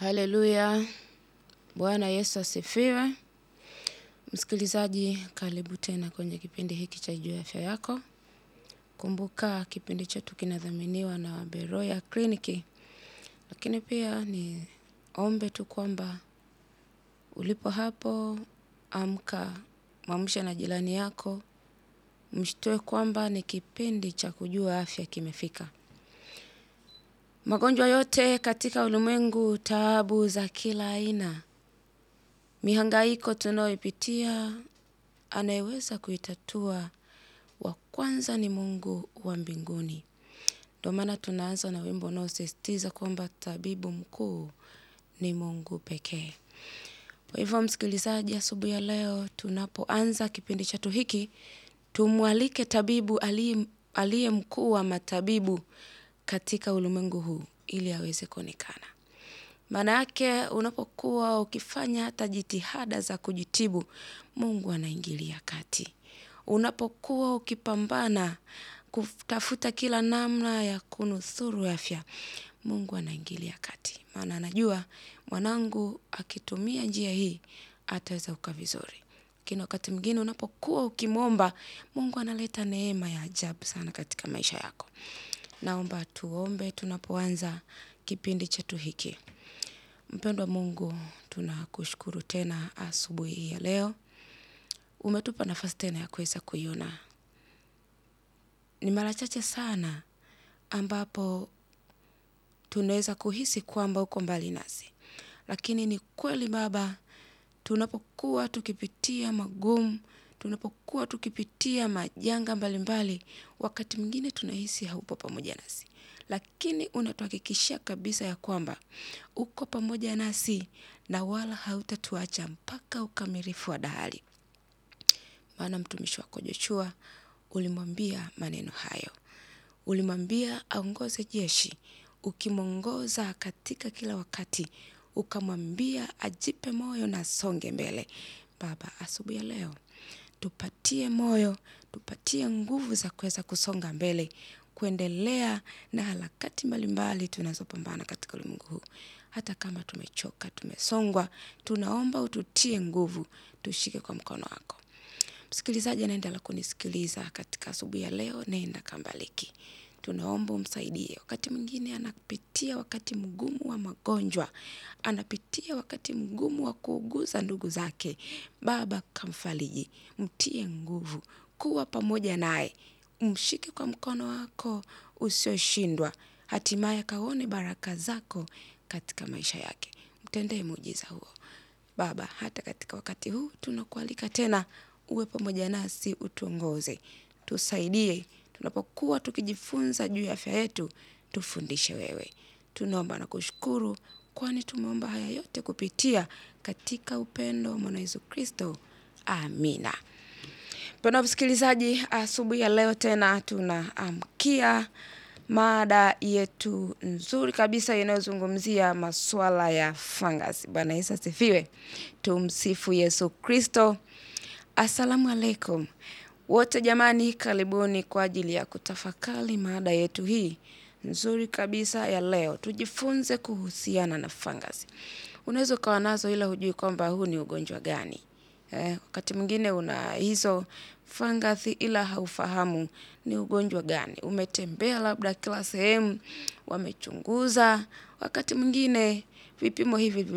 Haleluya. Bwana Yesu asifiwe. Msikilizaji, karibu tena kwenye kipindi hiki cha Juu ya Afya Yako. Kumbuka kipindi chetu kinadhaminiwa na Beroya Kliniki. Lakini pia ni ombe tu kwamba ulipo hapo, amka, mwamshe na jirani yako, mshtue kwamba ni kipindi cha kujua afya kimefika. Magonjwa yote katika ulimwengu, taabu za kila aina, mihangaiko tunayoipitia, anayeweza kuitatua wa kwanza ni Mungu wa mbinguni. Ndio maana tunaanza na wimbo unaosisitiza kwamba tabibu mkuu ni Mungu pekee. Kwa hivyo msikilizaji, asubuhi ya leo tunapoanza kipindi chetu hiki, tumwalike tabibu aliye aliye mkuu wa matabibu katika ulimwengu huu ili aweze kuonekana. Maana yake unapokuwa ukifanya hata jitihada za kujitibu, Mungu anaingilia kati. Unapokuwa ukipambana kutafuta kila namna ya kunusuru afya, Mungu anaingilia kati. Maana anajua mwanangu akitumia njia hii ataweza kukaa vizuri. Lakini wakati mwingine unapokuwa ukimwomba, Mungu analeta neema ya ajabu sana katika maisha yako. Naomba tuombe tunapoanza kipindi chetu hiki. Mpendwa Mungu, tunakushukuru tena asubuhi hii ya leo. Umetupa nafasi tena ya kuweza kuiona. Ni mara chache sana ambapo tunaweza kuhisi kwamba uko mbali nasi. Lakini ni kweli Baba, tunapokuwa tukipitia magumu, tunapokuwa tukipitia majanga mbalimbali, wakati mwingine tunahisi haupo pamoja nasi. Lakini unatuhakikishia kabisa ya kwamba uko pamoja nasi na wala hautatuacha mpaka ukamilifu wa dahari. Maana mtumishi wako Joshua ulimwambia maneno hayo. Ulimwambia aongoze jeshi, ukimwongoza katika kila wakati, ukamwambia ajipe moyo na asonge mbele. Baba, asubuhi ya leo, tupatie moyo, tupatie nguvu za kuweza kusonga mbele, kuendelea na harakati mbalimbali tunazopambana katika ulimwengu huu. Hata kama tumechoka, tumesongwa, tunaomba ututie nguvu, tushike kwa mkono wako. Msikilizaji anaendelea kunisikiliza katika asubuhi ya leo, nenda kambaliki. Tunaomba umsaidie. Wakati mwingine anapitia wakati mgumu wa magonjwa, anapitia wakati mgumu wa kuuguza ndugu zake. Baba kamfariji, mtie nguvu, kuwa pamoja naye, umshike kwa mkono wako usioshindwa, hatimaye kaone baraka zako katika maisha yake. Mtendee muujiza huo. Baba, hata katika wakati huu tunakualika tena uwe pamoja nasi utuongoze. Tusaidie, tunapokuwa tukijifunza juu ya afya yetu, tufundishe wewe. Tunaomba na kushukuru kwani tumeomba haya yote kupitia katika upendo wa mwana Yesu Kristo. Amina. Mpendwa msikilizaji, asubuhi ya leo tena tunaamkia mada yetu nzuri kabisa inayozungumzia masuala ya fungus. Bwana Yesu asifiwe. Tumsifu Yesu Kristo. Asalamu alaikum. Wote jamani, karibuni kwa ajili ya kutafakari mada yetu hii nzuri kabisa ya leo. Tujifunze kuhusiana na fungus. Unaweza ukawa nazo ila hujui kwamba huu ni ugonjwa gani. Eh, wakati mwingine una hizo fungus ila haufahamu ni ugonjwa gani. Umetembea labda kila sehemu, wamechunguza, wakati mwingine vipimo hivi